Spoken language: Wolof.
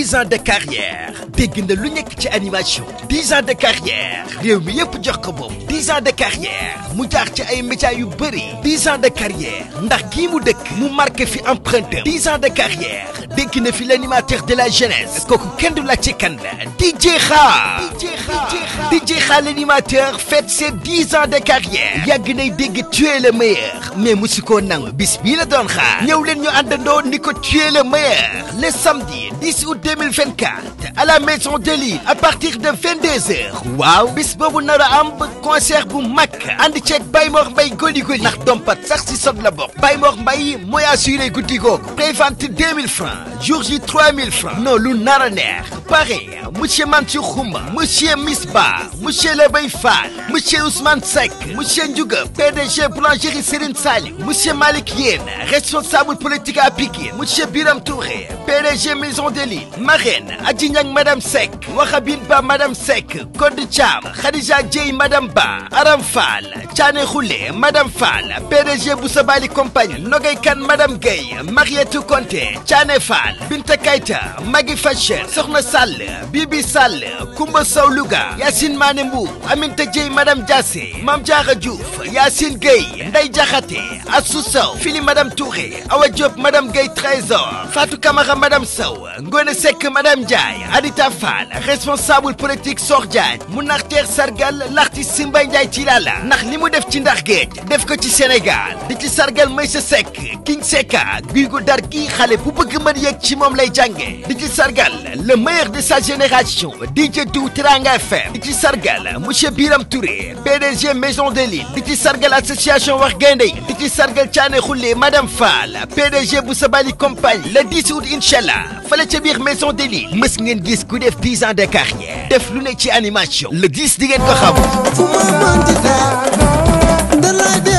dix ans de carrière dégg na lu nekk ci animation dix ans de carrière réew mi yëpp jox ko moom dix ans de carrière mu jaar ci ay métiers yu bëri dix ans de carrière ndax kii mu dëkk mu marqué fi empreinte dix ans de carrière dégg na fi l'animateur de la jeunesse kooku kenn du la ci kan la DJ Kha DJ Kha l'animateur fête ses dix ans de carrière yàgg nay dégg tu es le meilleur mais musu koo nangu bis bii la doon xaar ñëw leen ñu àndandoo ni ko tu es le meilleur le samedi 10 août 2024 à la maison de Lille à partir de 22h waaw bis boobu nar a am concert bu mag ànd ceeg Baye Mor Mbaye goli goli ndax dompat sax si sot la bokk Baye Mor Mbaye mooy assuré guddi googu prévente 2000 francs jour ji 3000 francs non lu nar a neex pare monsieur Mansour Khouma monsieur Misba monsieur Lebay Fall monsieur Ousmane Seck monsieur Ndiouga PDG boulangerie Serigne Saliou monsieur Malick Yène responsable politique à Pikine monsieur Biram Touré PDG maison de Lille marraine Adji Niang madame Seck Wakhabine Ba madame Seck Codé Thiam Khadija Dieye madame Ba Aram Fall Thiané Khoulé madame Fall PDG Boussabali compagnie Nogay Kane madame Gueye Marietou Konté Thiané Fall Binta Keita Magui Fashion Sokhna Sall Bibi Sall Koumba Sow Louga Yacine Mané Mbou Aminata Dieye madame Diassé Mame Diarra Diouf Yacine Gueye Ndeye Diakhaté Assou Sow Fili madame Touré Awa Diop madame Gueye Trésor Fatou Camara madame Sow Ngone Seck madame Ndiaye Adita Fall responsable politique Sor Diagne mu nax teer sargal l'artiste Simba Ndiaye Tilala ndax li mu def ci ndax géej def ko ci Sénégal di ci sargal Maysa Seck King Seka guy gu dar kii xale bu bëgg mën yegg ci moom lay jànge di ci sargal le meilleur de sa génération DJ Dou Teranga FM di ci sargal monsieur Biram Touré PDG Maison de Lille di ci sargal association wax gaynde di ci sargal Thiané Khoulé madame Fall PDG bu Sabali compagnie le 10 août inchallah fale ca biir Maison de Lille mës ngeen gis ku def 10 ans de carrière def lu ne ci animation le 10 di ngeen ko xam fu ma mënti jaar da lay